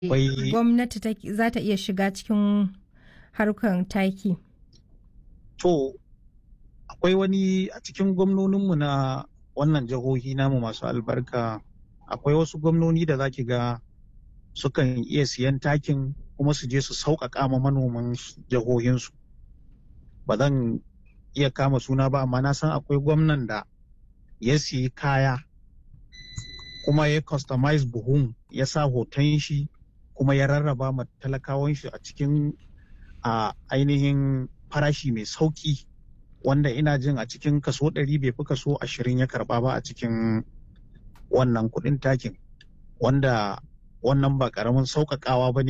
Akwai- gwamnati ta- za ta iya shiga cikin harkar taki? To, akwai wani a cikin gwamnoninmu na wannan jihohi namu masu albarka, akwai wasu gwamnoni da zaki ga sukan iya siyan takin kuma su je su sauƙaƙa ma manoman su- jihohinsu. Ba zan iya kama suna ba, amma na san akwai gwamnan da ya siyi kaya kuma ya customize buhun ya sa hoton shi kuma ya rarraba ma talakawan shi a cikin a ainihin farashi mai sauki wanda ina jin a cikin kaso ɗari bai fi kaso ashirin ya karba ba a cikin wannan kuɗin takin wanda wannan ba ƙaramin sauƙaƙawa ba ne